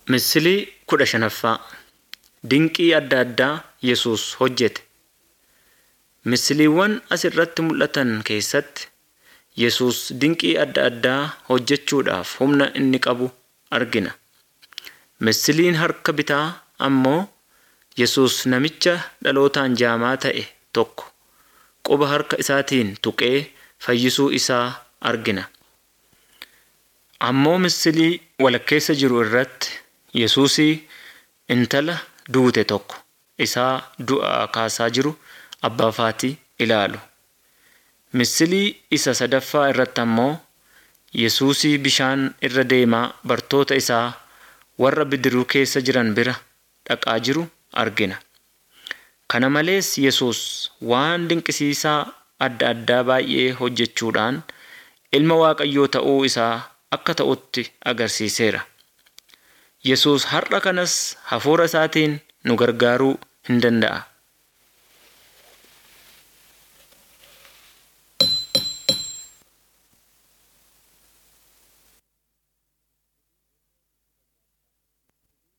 Misilii kudha shanaffaa Dinqii adda addaa Yesuus hojjete. Misiliiwwan as irratti mul'atan keessatti Yesuus dinqii adda addaa hojjechuudhaaf humna inni qabu argina. Misiliin harka bitaa ammoo Yesuus namicha dhalootaan jaamaa ta'e tokko quba harka isaatiin tuqee fayyisuu isaa argina. Ammoo misilii walakkeessa jiru irratti Yesuusii intala duute tokko isaa du'aa kaasaa jiru abbaafaatii ilaalu. Misilii isa sadaffaa irratti ammoo Yesuusii bishaan irra deemaa bartoota isaa warra bidiruu keessa jiran bira dhaqaa jiru argina. Kana malees Yesuus waan dinqisiisaa adda addaa baay'ee hojjechuudhaan ilma Waaqayyoo ta'uu isaa akka ta'utti agarsiiseera. Yesuus har'a kanas hafuura isaatiin nu gargaaruu hin danda'a.